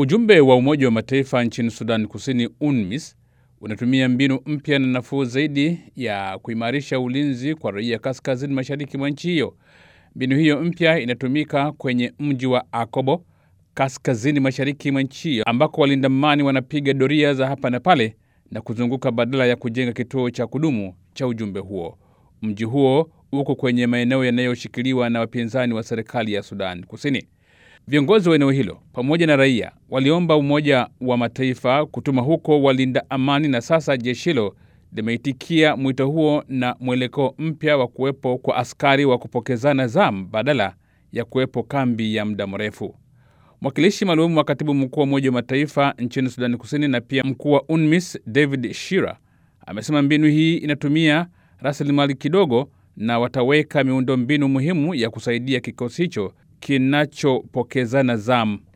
Ujumbe wa Umoja wa Mataifa nchini Sudan Kusini, UNMISS, unatumia mbinu mpya na nafuu zaidi ya kuimarisha ulinzi kwa raia kaskazini mashariki mwa nchi hiyo. Mbinu hiyo mpya inatumika kwenye mji wa Akobo, kaskazini mashariki mwa nchi hiyo, ambako walinda amani wanapiga doria za hapa na pale na kuzunguka badala ya kujenga kituo cha kudumu cha ujumbe huo. Mji huo uko kwenye maeneo yanayoshikiliwa na wapinzani wa serikali ya Sudan Kusini. Viongozi wa eneo hilo pamoja na raia waliomba Umoja wa Mataifa kutuma huko walinda amani, na sasa jeshi hilo limeitikia mwito huo na mwelekeo mpya wa kuwepo kwa askari wa kupokezana zamu badala ya kuwepo kambi ya muda mrefu. Mwakilishi maalum wa katibu mkuu wa Umoja wa Mataifa nchini Sudani Kusini na pia mkuu wa UNMISS David Shira amesema mbinu hii inatumia rasilimali kidogo na wataweka miundo mbinu muhimu ya kusaidia kikosi hicho kinachopokezana zamu